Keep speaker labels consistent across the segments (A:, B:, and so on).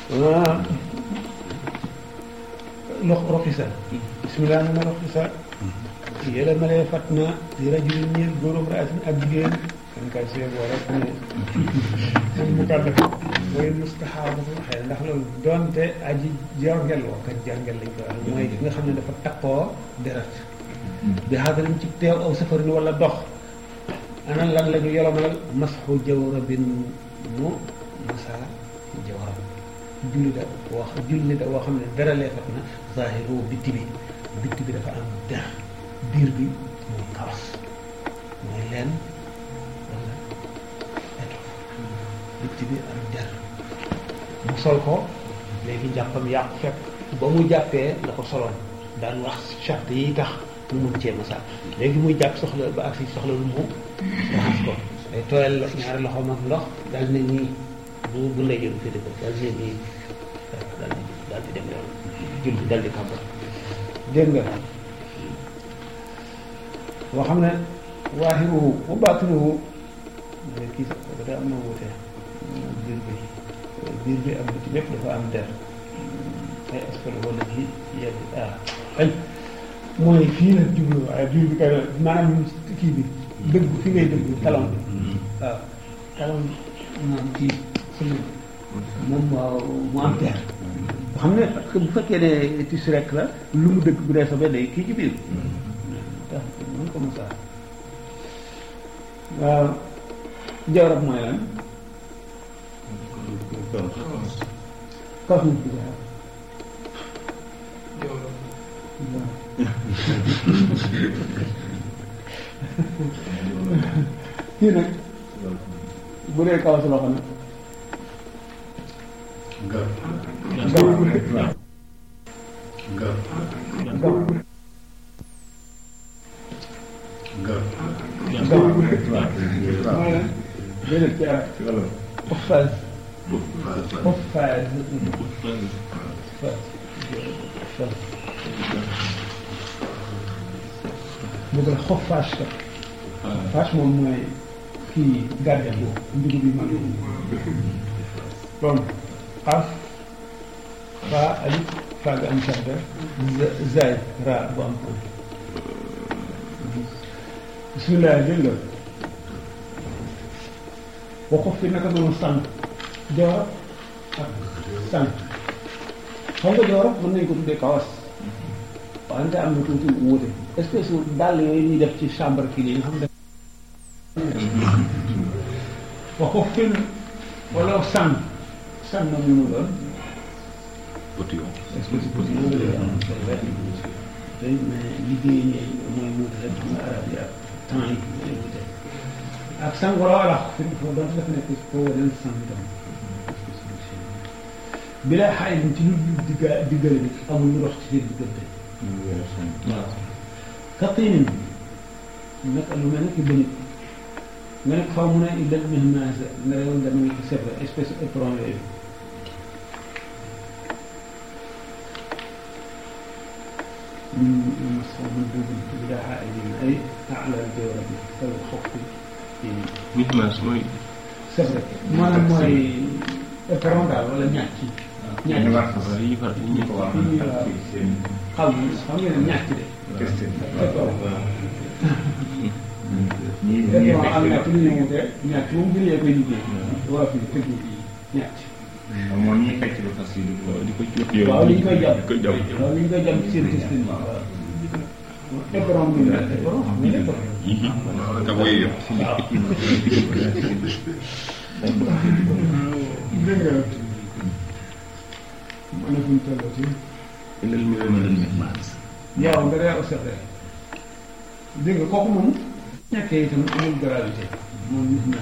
A: lox roxisa bismillah na roxisa yéla malee fat na di rajulin ñeel góorum raasin ak jigéen kan kay see boo rek ne moom mu kàddu mooy mustaxaabu xëy ndax loolu doonte aji jorgel woo kat jorgel lañ koy wax mooy ki nga xam ne dafa takkoo deret bi xaadarim ci teew aw safarin wala dox ana lan la ñu yolomalal masxu jawrabin mu masa jawrab julli da wax julli da woo xam ne dara lee fat na zahiru bitti bi bitti bi dafa am der biir bi mooy kawas mooy leen wala étoffe bitti bi am der mu sol ko léegi jàppam yàqu fekk ba mu jàppee la ko soloon daan wax charte yi tax mu mun cee masa léegi muy jàpp soxla ba ak si soxla lu mu raxas ko day tooyal ñaari loxoom ak ndox daal ne nii bu bu ndey jël féete ko daal ne nii daal di daal di dem yoon julli daal di kàmbar dégg nga boo xam ne waaxiruhu wa baatinuhu mais kii sax ba am na wuute biir bi biir bi ak biti lépp dafa am der ay aspect wala ci yedd ah añ mooy fii la jublu waaye biir bi kay maanaam kii bi dëgg fi ngay dëgg talon bi waaw talon moom kii sëñ moom mu am der nga xam ne parce que bu fekkee ne tissu rek la lu mu dëgg bu dee sobe day kii ci biir tax mën ko mosa waaw jawrab mooy lan kaw nit bi daal kii nag bu dee kaw si loxo nag
B: Gar.
A: gaw
B: Gar.
A: gaw
B: Gar.
A: gaw
B: waaw.
A: mooy lan déedéet ci arab
B: ci wàllu.
A: ophase
B: waaw.
A: ophase bu dee xoffaas la xoffaas moom mooy kii gardien bu njugub bi mag donc xaaf faa alif faa nga am sadda zaay raa bu am ko bismillah dégg nga waxu fi naka noonu sànq joor ak sànq xam nga joor mën nañ ko tuddee kawas wante am na tuuti wuute espèce u dàll yooyu ñuy def ci chambre kii yi nga xam ne waxu fin wala sànq sànq moom lu mu doon
B: Potillon.
A: espèce u petit yooyu lay am day mais liggéey ñi mooy wuute rek xam nga arab yi ak temps yi ñooy wuute ak sang wala wala fi foo doon dafa nekk foo wane sang itam bi lay xaay ci lu digga diggale bi amul lu dox ci seen diggante waaw kaqiinin naka lu mel ne ki bënit nga nekk faw mu ne illal mihnaasa nga yoon dama ngi ko sebre espèce éperon yooyu من مصر من دون بلا حائل أي أعلى الجورة فالخوف في
C: Mihmas mooy
A: c'est vrai maanaam mooy éperon daal wala ñàkk ci ñàkk
B: ñu war
C: waaw yi far yi
B: ñu ko wax ak seen
A: xam xam ngeen ne ñàkk de
B: testé.
A: éperon
B: ñii ñii
A: éperon am ñàkk lu ñu wute ñàkk moom gënee koy liggéey wala fi tëgg ñàkk
B: moom ñuy fecc lu fas yi
C: waaw di ko ci
A: waaw li ñu koy jàpp
C: di ko jàpp
A: waaw li ñu koy jàpp ci seen testin waaw éperon bi nag éperon xam nga éperon
B: ka koy yëpp.
A: dégg nga mën na fuñ tollati
C: ilal mihmas
A: yow nga dee observé dégg nga kooku moom ñàkkee itam amul gravité moom nit na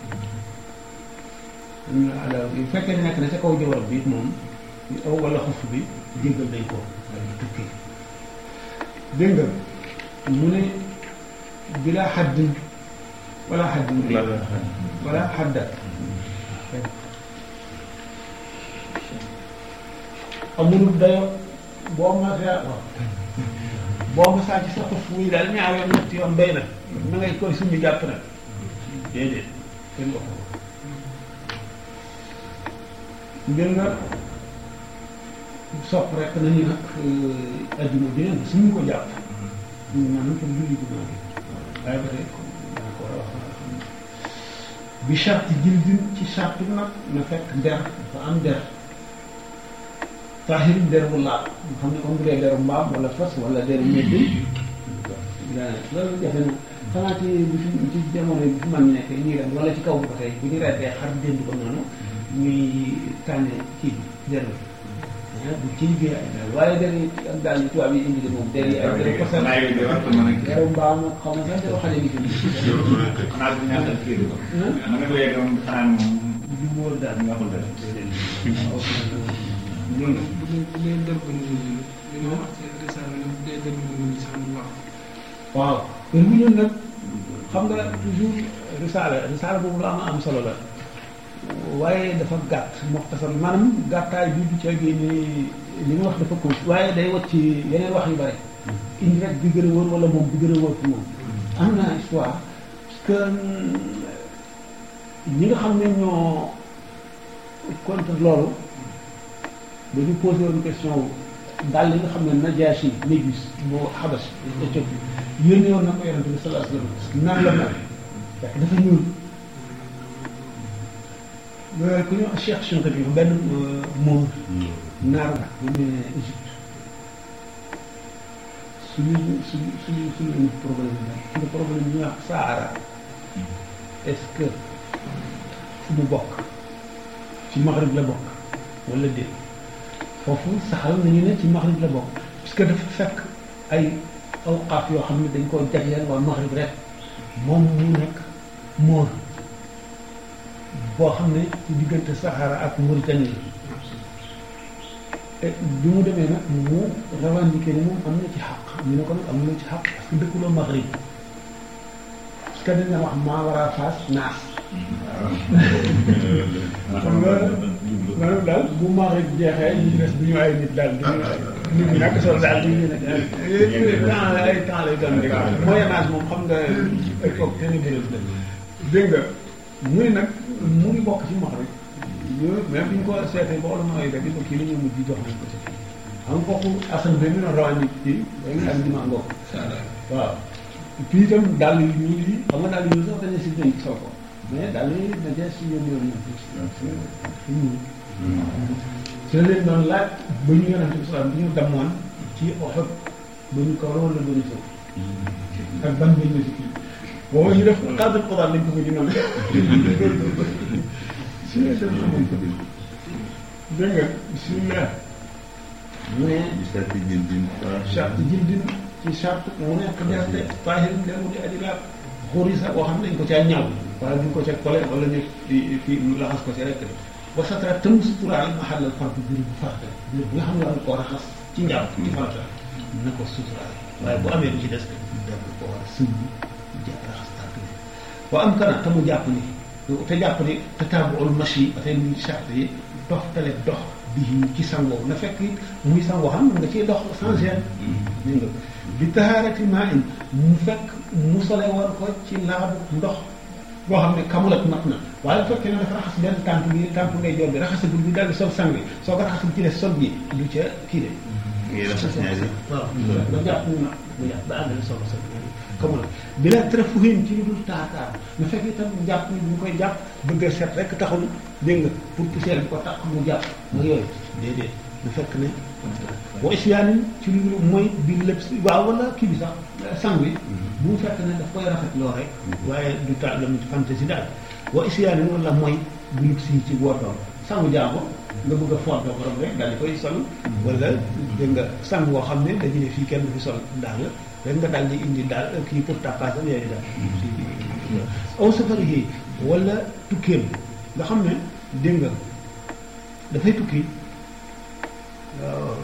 A: am na ala bu fekkee ne nekk na ca kaw jawar bi it moom aw wala xof bi jéggal nañ ko waaye du tukki dégg nga mu ne bila xaddin wala xaddin wala xadda amul dayo boo ma saa waaw boo ma saa ci sa xof muy daal ñaar yoon ñetti yoon béy na na ngay koy suñu jàpp nag déedéet kenn waxu ko ngir nga sopp rek nañu nag ajjuma bi neen suñu ko jàpp maanaam pour julli jumaa bi waaye ba tey dana ko war a wax bi charte jildin ci charte nag na fekk der dafa am der taaxirim der bu laab nga xam ne comme bu dee deru mbaam wala fas wala deru médd loolu jafe na xanaa ci bi fi ci jamono bi fi man nekk ñuy dem wala ci kaw bi ba tey bu ñu reetee xar dénd ko noonu ñuy tànne kii bi der bi bu ci liggéey ay daal waaye der yi ak daal yi tubaab yi indi de moom der yi ay deru ko sax
B: Laay bi war ko mën a gis.
A: deru mbaam ak xaw ma sax deru xale bi fi
B: xanaa bu ñaatal kii bi ko. mën nga ko yegg moom xanaa moom
A: du wóor daal
B: nga ko def.
A: dégg nga
D: bu dee bu dee dër bu ñu li nga wax ci risaala ne bu dee dër bu ñu sax mu wax
A: waaw te bu ñun nag xam nga toujours risaala risaala boobu lu am am solo la waaye dafa gàtt moxtasar maanaam gàttaay bi du ca génne li nga wax dafa ko waaye day wat ci yeneen wax yu bari indi rek bi gën a wóor wala moom bi gën a wóor ci moom am na histoire parce que ñi nga xam ne ñoo contre loolu dañu posé woon question wu daal li nga xam ne Najaasi Négus boo Xabas Éthiopie yónni woon na ko yonente bi sallallahu alayhi wa sallam naan la mel fekk dafa ñuul ku ñu Cheikh Chounkati bi benn moor naar la bu ñu ne Égypte suñu suñu suñu suñu problème la suñu problème ñu wax Sahara est-ce que fu mu bokk ci Maghrib la bokk wala déet foofu saxal nañu ne ci Maghrib la bokk parce que dafa fekk ay awqaaf yoo xam ne dañ koo jagleel waa Maghrib rek moom mu nekk móor boo xam ne ci diggante Sahara ak Mauritanie la bi mu demee nag mu revendiqué ne moom am na ci xaq ñu ne ko nag am na ci xaq parce que dëkkuloo Maghrib parce que dañ la wax maa war a faas naas xam nga maanaam daal bu Maghrib jeexee ñu des du ñu ay nit daal du ñu ay nit ñi ñàkk solo daal du ñu ne temps ay temps lay doon rek moyen âge moom xam nga époque ténébreuse la dégg nga muy nag mu ngi bokk ci Maghrib yooyu même bi ñu ko seetee ba wala mooy rek di ko kii la ñu mujj jox nañ ko ci xam nga kooku asan bi mu ne rawandi kii day nga am dimango waaw puis itam dàll yu ñuul yi xam nga dàll yu ñuul sax dañuy si nañ sol ko mais dàll yi na jeex si yoon yoon ñuul ci la leen doon laaj ba ñu yonente bi salaam bi ñu damoon ci Uhud ba ñu kaw wala ba ñu sow ak ban bañ la si kii boobu ñu def xaaral ko daal lañ ko ko di noonu si la dem xamoon ko dégg nga bismillah mu ne charte jildin ci charte mu nekk derte tahirin de mu di aji laab xurisa boo xam ne dañ ko caa ñaw wala duñ ko ca kole wala ñu fii ñu laxas ko ci rek ba satara tëm suturaal maxallal fardu biir bu farata biir bu nga xam ne war ko raxas ci njàpp ci farata na ko suturaal waaye bu amee lu ci des def ko war a sëmb jàpp raxas tànk bi wa am kana te mu jàpp ni te jàpp ni te taabuul machi ba tey muy charte yi dox tale dox bi ci sangoo na fekk it muy sangoo xam nga ciy dox sans gêne dégg nga bi taharati maa in mu fekk mu sole woon ko ci laabu ndox boo xam ne kamulat mat na waaye bu fekkee ne dafa raxas benn tànk bi tànk ngay jor bi raxasagul bi daal di sol sang bi soo ko raxasul ci des sol bi du ca kii de waaw ba jàpp mu nag mu jàpp ba àggale soo ko sol comme la bi la trafuhin ci lu dul taataar na fekk itam jàpp ni bu ñu koy jàpp bëgg a set rek taxul dégg nga pour poussière bi ko tax mu jàpp ak yooyu déedéet na fekk ne boo isiyaanin ci lu mooy bi lépp si waaw wala kii bi sax sang bi bu mu fekk ne daf koy rafet loo rek waaye du ta lam fantaisie daal boo isiyaanin wala mooy bi lépp si ci wootoon sangu jàmbur nga bëgg a foot ba borom rek daal di koy sol wala dégg nga sang boo xam ne dañu ne fii kenn du fi sol daal rek nga daal di indi daal kii pour tapage am yooyu daal aw safari yi wala tukkeem nga xam ne dégg nga dafay tukki waaw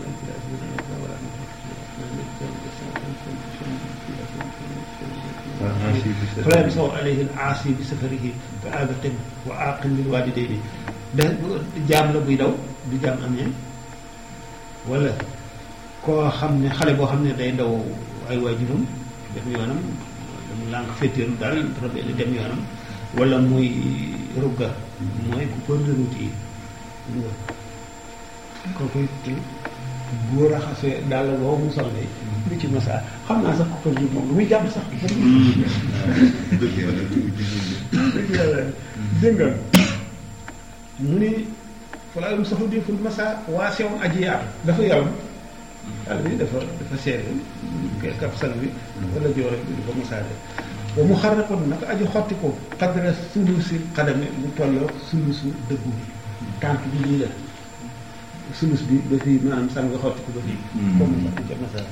A: fala bi saw alayhi al aasi bi safarihi ka abatin wa aqin lil walidayni da jaam la buy daw du jaam amee wala koo xam ne xale boo xam ne day daw ay waajuram dem yoonam mu lànk féetéeru daal rabeli dem yoonam wala muy rugga mooy ku ko route yi kooku it boo raxasee daal la boobu mu sol de lu ci masa xam naa sax ko ko moom lu muy jàpp sax
E: dëgg yàlla
A: dëgg yàlla dégg nga mu ni falaa yum saxu deful masa waa sewoon aji yaatu dafa yaram àll bi dafa dafa seere kapsal bi wala joore bi dafa masaade ba mu xar ko nag aji xotti ko xadra sulusi xadame mu tolloo sulusu dëggu bi tànk bi lii la sulus bi ba fii maanaam sàn nga xotti ko ba fii comme mu xotti ca masaade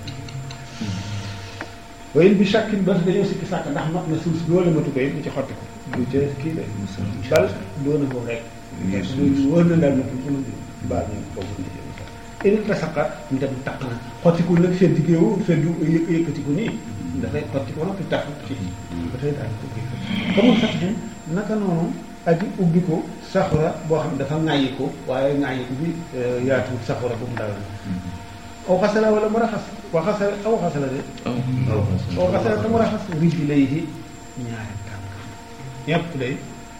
A: waaye bi chacune ba dañoo sikki sàkk ndax mat na sulus loolu matu ko mu ci xotti ko du ca kii la bal doona ko rek lu wër na daal na fu mu baal ñu foofu ni ci ini tasaqa ñu dem taq na xottiku nag feddi géewu feddu yë yëkkatiku nii dafay xottiku noppi tax ci ba tey daal ko kii comme sax naka noonu aji ubbi ko saxura boo xam ne dafa ŋàyyi ko waaye ŋàyyi ko bi yaatuwut saxura bu mu dal na aw xasala wala mu raxas wa xasala aw xasala de aw xasala te mu raxas rijji lay yi ñaari tànk yëpp day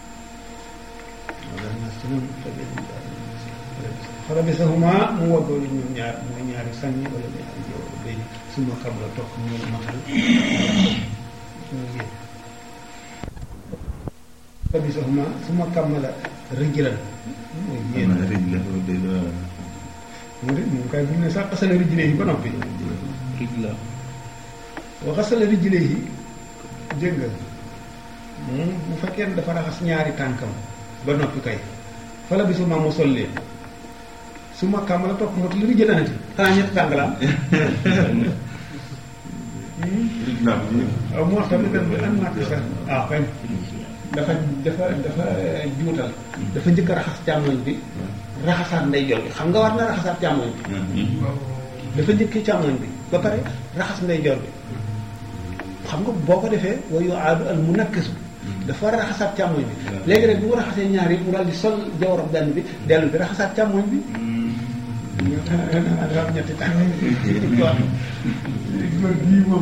A: wala na sunum farabisahuma mu waggoo li ñoom ñaar mooy ñaari sànni wala ñaari jow day suma xam la toog mu matal mu génn farabisahuma suma kammala rijlan mooy génn mu de moom kay bu ñu ne sax xasala rijle yi ba noppi
C: Rijla.
A: wa xasala rijle yi dégg nga moom bu fekkee ne dafa raxas ñaari tànkam ba noppi kay fala bi suma mu sol leen su ma kàmm la topp motul li jëlanati xanaa ñetti tànk la am
E: Rijla bi ñu
A: waaw moo tax tamit bi am naa sax ah kañ dafa dafa dafa juutal dafa njëkk a raxas càmmoñ bi raxasaat ndeyjoor bi xam nga war na raxasaat càmmoñ bi dafa njëkkee càmmoñ bi ba pare raxas ndeyjoor bi xam nga boo ko defee wa yu aadu al mu nakkisu dafa war a raxasaat càmmoñ bi léegi rek bu ko raxasee ñaar yi mu daal di sol jawaram benn bi dellu bi raxasaat càmmoñ bi dafa am ñetti tànk waaw bii moom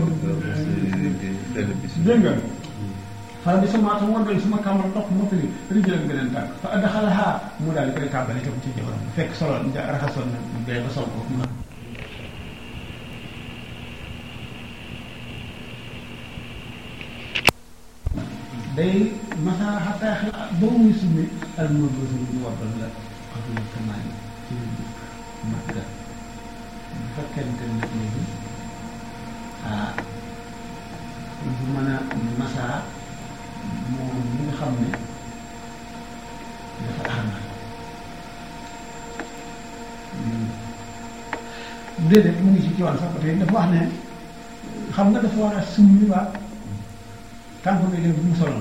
A: dégg nga xanaa bi sama atam wandal suma kàmmal topp moo fi rijal beneen tànk fa adxalaha mu daal di koy tàmbali itam ci jawaram fekk soloon ja raxasoon na bee ba sol ko mu day masa xataa xel ba muy summi al ma bësa ñu wabbal la xabla kamaani ci mat ga bu fekkente ne léegi ah bu mën a masa moom mi nga xam ne dafa armal déedéet mu ngi ci coon sax ba tey dafa wax ne xam nga dafa war a summi waa tànk bi def bu mu soloon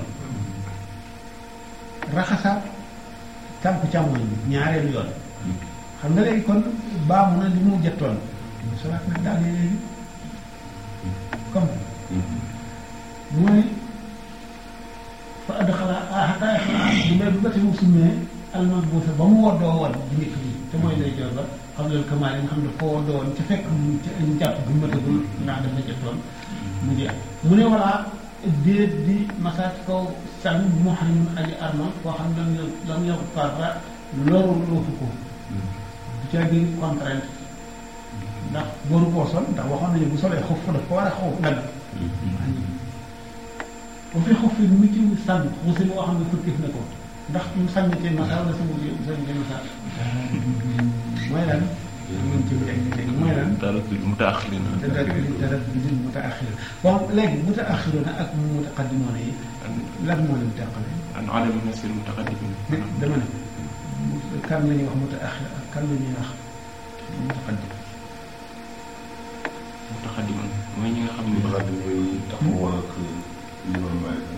A: raxasaat tànk càmmoñ bi ñaareelu yoon xam nga léegi kon baamu na li mu jettoon mu solaat nag daal di léegi comme mooy fa add xalaa ah xataa xalaa bu dee bu gati mu summee alman buusa ba mu woddoo woon di njëkk bi te mooy lay jor ba xam loolu kamaal yi nga xam ne foo woddoo woon ca fekk mu ca ñu jàpp bu matagul ndax dafa jettoon mu jeex mu ne voilà déet di masaat kaw sànn moo xam ne aji arma koo xam ne lam yo lam yokk parra loru loofu ko du ca di contrainte ndax boru koo sol ndax waxoon nañu bu solee xof daf ko war a xof dagg bu fi xof fi mu ci sànn xusi moo xam ne fëkkif na ko ndax mu sànni ci masa wala sa mujj sànni ci masa mooy lan mën ci léegi mooy lan
C: dara bi mu taaxiri na.
A: te dara dara di mutaaxir bon léegi mutaaxiruna ak mutaqaddimoona yi lan moo leen teqale
C: an adam nasir mutaqaddimin.
A: dama ne kan la ñuy wax mutaaxir ak kan la ñuy wax mutaqaddim
C: mutaqaddiman mooy ñi nga xam ne.
E: xam ne mooy taxawal ak Imam Malik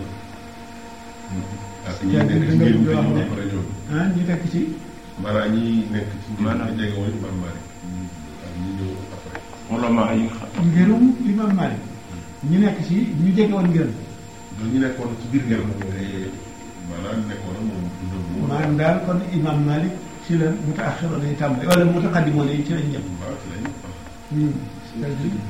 E: ak ñi nekk ci ngir bi ñu pare ñoom
A: ah ñu fekk ci
E: maanaam ñi nekk ci ngir
C: Maanaam.
E: bi jege woon Imam Malik ak ñi ñëw après
C: ulama yi nga xam.
A: ngirum imam Malik ñu nekk ci ñu jege woon ngirum
E: donc ñu nekkoon ci biir ngir moom te maanaam nekkoon ak moom dundam mu woon
A: maanaam daal kon imam Malik ci la mutaaxiroona yi tàmbali wala mutaqaddimoona yi ci lañ jëm
E: waaw ci lañ wax
A: Hmm. c'est-à-dire,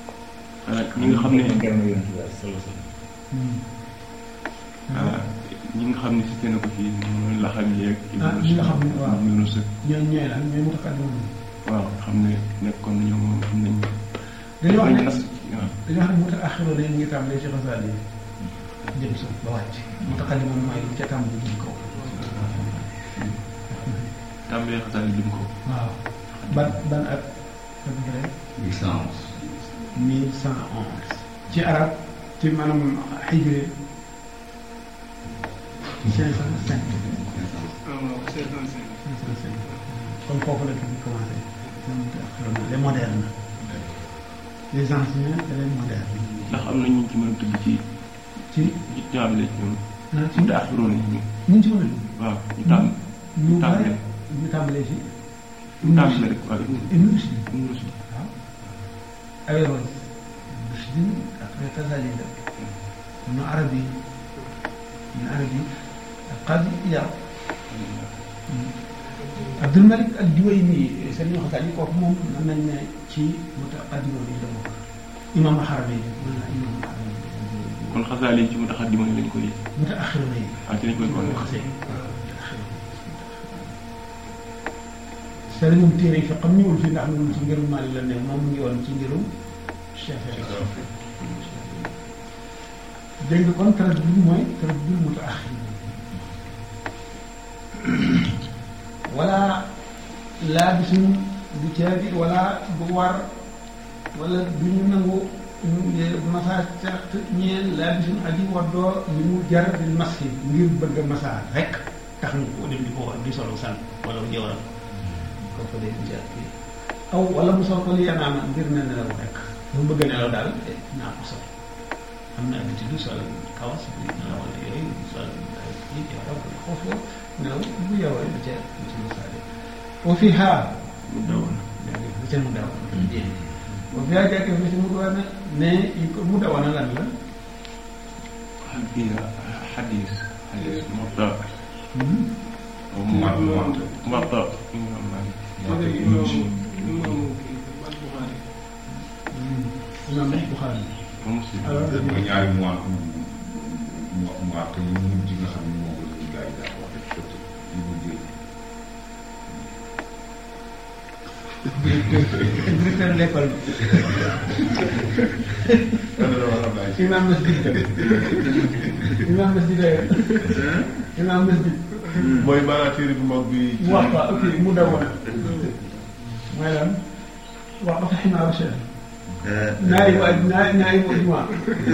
C: ah ñi nga xam ne.
B: kenn yonent bi sallallahu alayhi wa sallam.
A: hmm.
C: ah ñi nga xam ne cité na ko fii mooy laxam yeeg.
A: Ah, ñi nga xam ne waaw.
C: Ibnu Sëk
A: ñooñu ñooy lan ñooy mutaqaddimun
C: waaw xam ne nekkoon nañu moom am nañ.
A: dañu wax ne
C: nas waaw.
A: dañu wax ne mutaaxiroon yi ñu ngi tàmbalee ci xasaal yi jëm suuf ba wàcc mutaqaddimun mooy lu ca tàmbali jëm kaw
C: tàmbalee xasaal yi lim ko.
A: waaw ban ban at à peu près
F: mille cent onze.
A: mille cent onze ci arab ci maanaam xijre cinq cent cinq
D: ah waaw c'est dans cinq.
A: cinq cent cinq kon foofu la ñu commencé les modernes les anciens et les modernes
C: ndax am na ñu ci mën a tudd ci
A: ci
C: ci tàmbalee ci ñoom.
A: na ci
C: mu taaxiroon yi ñu.
A: ñu ci mën a
C: waaw ñu tàmm
A: ñu bari
C: tàmbalee.
A: ñu tàmbalee ci
C: ñu tàmbalee rek waaw.
A: Ibn Rushd
C: Ibnu Rushd.
A: waaw Averroès Rushd après Ghazali la Ibn Arabi Ibn Arabi Al-Qadi Iyad Abdul Malik al-Juwayni seen ñoo xasaal yi kooku moom mën nañ ne ci mutaqaddimoon yi la bokk imam Haramayn mën naa imam Haramayn
C: kon xasaal yi ci mu taxat di mën lañ koy.
A: mutaaxiroon yi
C: ah ci lañ koy
A: moom
C: boole.
A: xasee sëriñ moom téere yi fi xam ñëwul fii ndax moom ci ngirum Maalik la ne moom mu ngi woon ci ngirum Shaafi'i dégg nga kon taraddud mooy taraddud mutaaxir wala laa bi suñu du caagi wala bu war wala du ñu nangu massa cert ñeel laa bi suñu aji waddoo li mu jar di maski ngir bëgg a massa rek tax ñu ko dem di ko di solo san wala mu jëwaram kooku day di jar kii aw wala mu sol ko li yanaama ngir ne nelaw rek mu bëgg a nelaw daal eh, naa ko sol am na habitude sol kawas bi nelaw wala yooyu sol kii jawara wala foofu nelaw bu yowee du ca du ca massa de wa fi haa
C: mu dawoon.
A: bu ca mu daw wa fi haa jàkkee fi ci mu daw ne ne mu dawana lan la
C: xadis xadis xadis Muwatta.
F: Muwatta.
C: Muwatta. Muwatta. Imam Malik.
F: moo tax
D: imam
F: Ibnu Rushd.
D: imam kii al-Bukhari.
A: imam Buxaari
C: ba Muslim.
A: alors
F: mooy ñaari mois mu mu àtt yi mu mujj nga xam ne moom la ñu gars yi daa wax rek fëtt yi mu jël.
A: directeur de l'école bi imam masjid la imam masjid la imam masjid
E: mooy maanaam téere bu mag bi.
A: mu wax quoi ok mu dawoon mooy lan wax ba tax naa recherche naari waa naari naari waa jumaa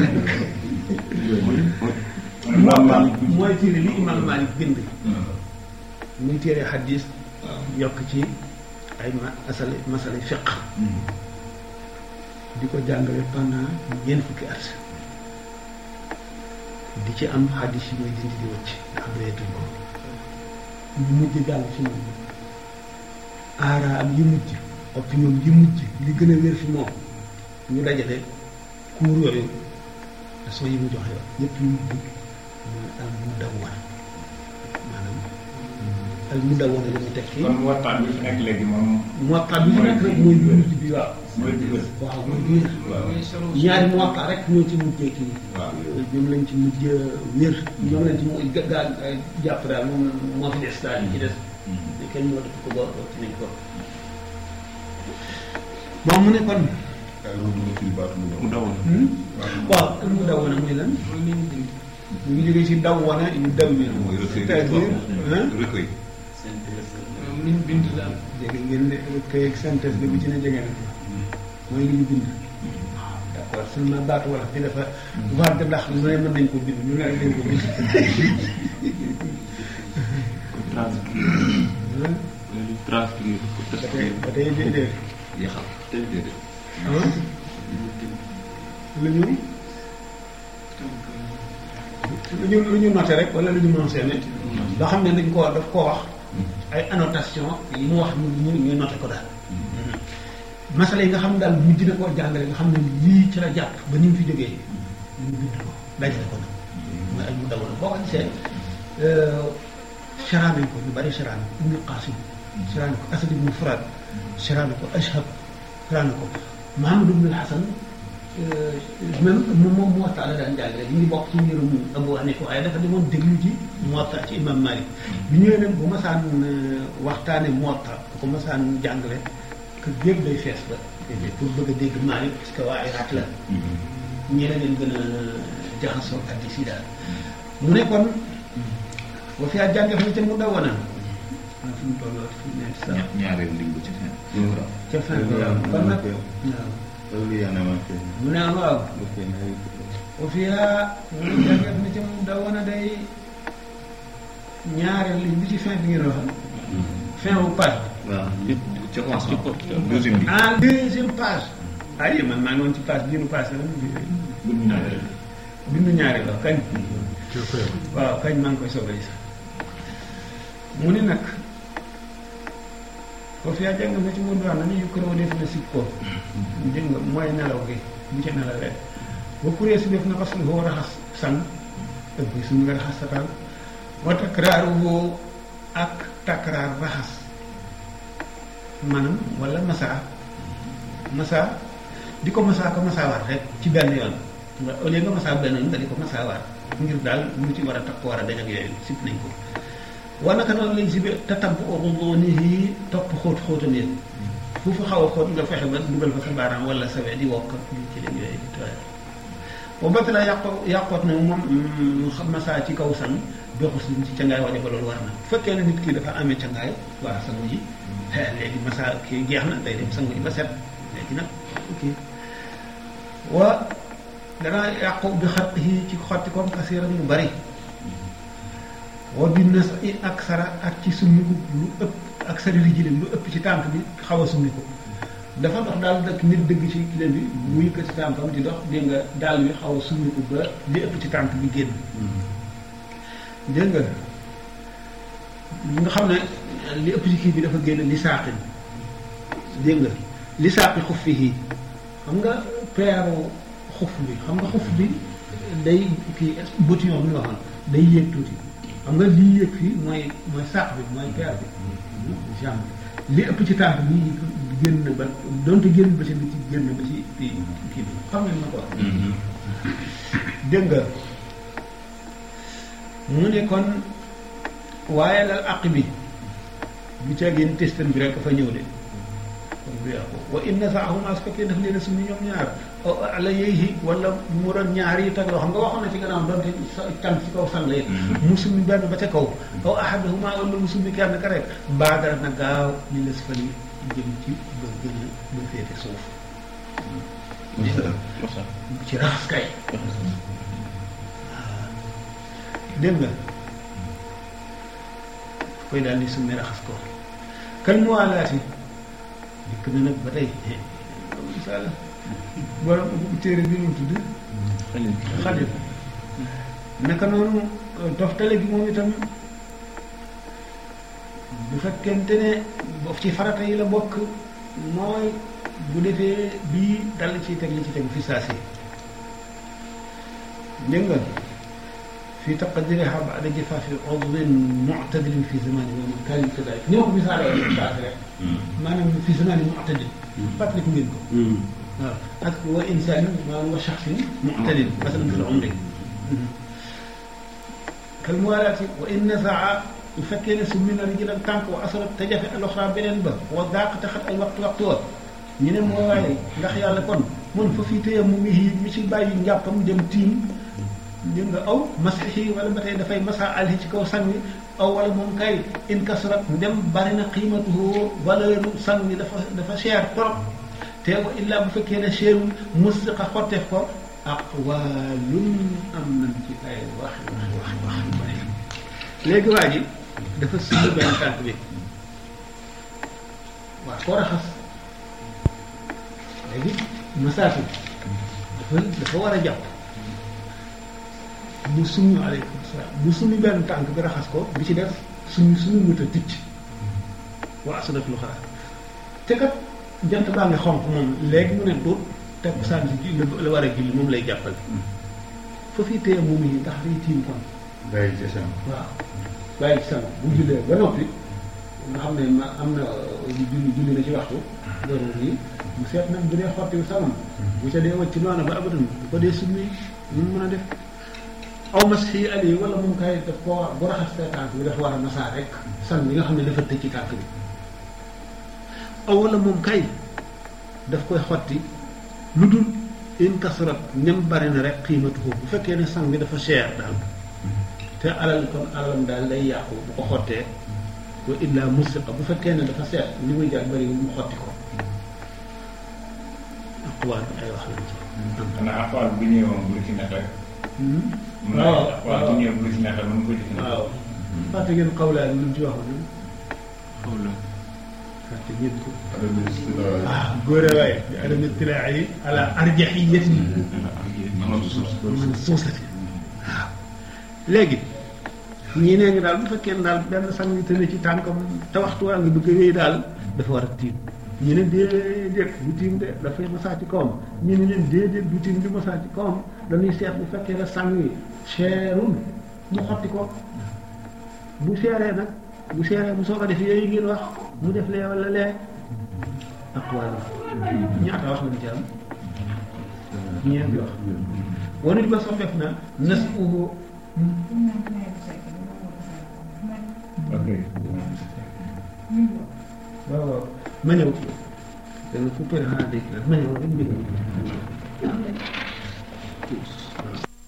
C: Imam Malik bi
A: mooy téere li imam Malik bind muy téere xadis yokk ci ay ma masala masala fiq di ko jàngale pendant ñeent fukki at di ci am xadis yi muy dindi di wëcc ndax doyetuñ ko ñu mujj jàll ci moom aara am yi mujj opinion yi mujj li gën a wér fi moom ñu dajale cours yooyu leçon yi mu joxe yëpp yu mujj mooy al mudawwana maanaam al mudawwana li mu tekki
B: kon waxtaan bi fi nekk léegi moom
A: muwatta bi fi nekk rek mooy bu mujj bi waaw
B: mooy bi gën.
A: waaw mooy biir
D: mooy solo
A: ñaari muwatta rek ñoo ci mujjee kii
F: waaw
A: ñoom lañ ci mujj wér ñoom lañ ci mu ga- gaa jàpp daal moom moo fi des daal yi ci des ne kenn moo def ko ba ci nañ ko bon mu ne kon
E: ay loolu nga firi baatu mu
C: mu dawoon.
A: waaw al mudawwana muy lan
D: mooy li ñu bind.
A: ñu ngi jógee ci dawwana yu daw yi
F: mooy recueil
A: c'est-à-dire hein
F: recueil.
D: moom li ñu bind daal.
A: dégg ngeen ne kay ak synthèse bi bu ci ne jege na mooy li ñu bind waaw d'accord seulement baatu wala bi dafa vague ndax lu ne mën nañ ko bind lu ne rek dañ ko bind
C: ko transcrire.
A: Hein?
C: wala lu transcrire ko
A: ba tey
C: tascrire.
A: ba tey déedéet
F: yaxal tey déedéet.
A: ah lu ñu lu ñu lu ñu noté rek wala lu ñu mentionné loo xam ne dañ koo daf koo wax ay annotation yi mu wax ñu ñu noté ko daal masala yi nga xam ne daal mujj na koo jàngale nga xam ne lii ci la jàpp ba ni mu fi jógee ñu bind ko dajale ko nag mooy ay mu dawoon boo ko gisee charaan nañ ko ñu bari charaan ibnu qasim charaan ko asad ibnu furaad charaan ko ashab charaan ko mahamad ibnu hasan
G: même moom moom Muwatta la daan jàngale ñu ngi bokk ci mbirum Abu Hanifa waaye dafa demoon déglu ji Muwatta ci imam Malik bi ñëwee nag bu masaan waxtaane Muwatta bu ko masaan jàngale kër yëpp day fees ba pour bëgg a dégg Malik parce que waa Irak la ñi la leen gën a jaxasoo ak di si daal mu ne kon boo fi a jànge fa ca mu daw wana ah fi mu tolloo fi mu ne sax
F: ña- ñaareel lim ba ci fin.
G: ca fin bi waaw kon nag waaw mu ne waaw o fiya mu jàngat na ca mu daw wana day ñaareel li bi ci fin bi ngeen wax fin wu page
F: ca commencement deuxième bi.
G: en deuxième page ay man maa ngi woon ci page bi nu passé la
B: bu ñu naan rek.
G: bindu ñaari la kañ waaw kañ maa ngi koy soobee sax mu ni nag foofu yaa jàng na ci mu wax na ni yu këroo def na si ko dégg nga mooy nelaw gi bu ca nelawee ba kurée si def na parce que foo raxas san ëpp bi suñu nga raxas sa taal wa takraaru woo ak takraar raxas maanaam wala masa masa di ko masa ko masa waat rek ci benn yoon nga au lieu nga masa benn yoon nga di ko masa waat ngir daal lu ci war a takk war a dañ ak yooyu sib nañ ko wa naka noonu lañ sibe te tabb oxudonihi topp xóot xóotam yéen fu fa xaw a xóot nga fexe ba dugal fa sa baaraam wala sa we di wokk di ci leen yooyu di tooy ba bët la yàqo yàqoot na moom xam masa ci kaw san doxus liñ ci cangaay waje ba loolu war na bu fekkee ne nit ki dafa amee cangaay waa sangu ji eh, léegi masa kii jeex na day dem sangu ji ba set léegi nag ok wa dana yàqu bi xat yi ci xotti koom kasiiran mu bari wa bi nas i ak sara ak ci summiku lu ëpp ak sari rijilin lu ëpp ci tànk bi xaw a summiku dafa dox daal dëkk nit dëgg ci kilé bi mu yëkkati tànkam di dox dégg nga daal bi xaw a summiku ba li ëpp ci tànk bi génn dégg nga nga xam ne li ëpp ci kii bi dafa génn li saaqin dégg nga li saaqi xuf fi xam nga peeru xuf bi xam nga xuf bi day kii bottillon bi ñu waxoon day yéeg tuuti xam nga lii yéeg fii mooy mooy saaq bi mooy peer bi jambe li ëpp ci tànk bi génn ba donte génn ba ci li ci génn ba ci kii kii bi xam nga ni ma ko wax dégg nga mu ne kon waaye lal àq bi bu caagéen testan bi rek fa ñëw de kon bu yàqu wa inna saahuma su fekkee daf leen a summi ñoom ñaar aw ala yeyhi wala mu doon ñaar yi tagloo xam nga waxoon na ci gannaaw doonte sa tànk ci kaw sang yi mu summi benn ba ca kaw aw ahadahuma wala mu summi kenn ka rek baadara na gaaw li la fali jëm ci ba gën a ba féete suuf ci raxas kay dégg nga koy daal di summi raxas ko kal mu waalaati dikk na nag ba tey misaal borom téere bi mu tudd xalil naka noonu toftale gi moom itam bu fekkente ne boof ci farata yi la bokk mooy bu defee bii dal ci teg li ci teg fi saa si dégg nga في تقديرها بعد جفاف عضو معتدل في زمان ومكان كذلك نيو ko misaale woon saa rek maanaam fi zaman معتدل fàttaliku ngeen ko waaw ak wa insaan maanaam wa shaxsin معتدل مثلا في العمر كالموالاة وإن نزع bu fekkee ne summi na rijlan tànk wa asarat te jafe al-uxra beneen ba wa daaq te xat ay waxtu waxtu wa ñu ne moo waaye ndax yàlla kon mun fa fii téye mu mi mi ci bàyyi njàppam dem tiim dégg nga aw masixi wala ba tey dafay masa alhi ci kaw sang wi aw wala moom kay in kasrat ndem bari na qiimatuhu valeur sang wi dafa dafa cher trop te wa illa bu fekkee ne cherul musiqa xotteef ko aqwaalun am nañ ci ay wax wax wax wax yu bari léegi waa ji dafa sumb benn tànk bi waaw koo raxas léegi masaatu dafa dafa war a jàpp mu summi aleykum salaam mu summi benn tànk bi raxas ko bi ci def suñu suñu mët a ticc waa asadat lu xalaat te kat jant baa ngi xonq moom léegi mu ne tuut te saan si la war a julli moom lay jàppale fa fii téye moom yi ndax day tiim kon
E: bàyyi ci sam
G: waaw bàyyi ci sama bu jullee ba noppi nga xam ne ma am na julli julli na ci waxtu loolu nii mu seet nag bu dee xottiwu sanam bu ca dee wacc noonu ba abadan bu ko dee summi ñu mën a def aw mas xii ali wala moom kay daf koo war bu raxas see tànk bi dafa war a masaa rek san bi nga xam ne dafa tëj ci tànk bi aw wala moom kay daf koy xotti lu dul in kasrat nem bari na rek xiimatu ko bu fekkee ne sang bi dafa cher daal te alal kon alalam daal day yàqu bu ko xottee ko illa musiqa bu fekkee ne dafa seet li muy jar bari mu xotti ko aqwaal ay wax lañ ci
B: xanaa aqwaal bu ñëwoon bu ci nekk rek. mën naa
G: waaw
B: aqwaal bu ñëw bu ci nekk rek mën ko jëfandikoo.
G: waaw fàtte ngeen xawlaan lu mu ci waxoon
C: xaw la
G: fàtte ngeen ko
E: adama istidraa
G: ah góore waaye bi adama tilaa yi ala arjahiyati
C: man suuf
G: man suusati waaw léegi ñii nee ñu daal bu fekkee ne daal benn sang bi tëne ci tànkam te waxtu waa ngi bëgg a wéy daal dafa war a tiim ñu ne déedéet du tiim de dafay masaa ci kawam ñu ne leen déedéet du tiim du masaa ci kawam dañuy seet bu fekkee ne sang yi seerul mu xotti ko bu seeree nag bu seeree mu soog a def yooyu ngeen wax mu def lee wala lee ak wàllu ñaata wax lañ ci am ñeenti wax wanit ba soppeef na nas uhu
B: ok.
G: waaw waaw ma ñëw danga fu përi xanaa dégg na ma ñëw rek mbir mi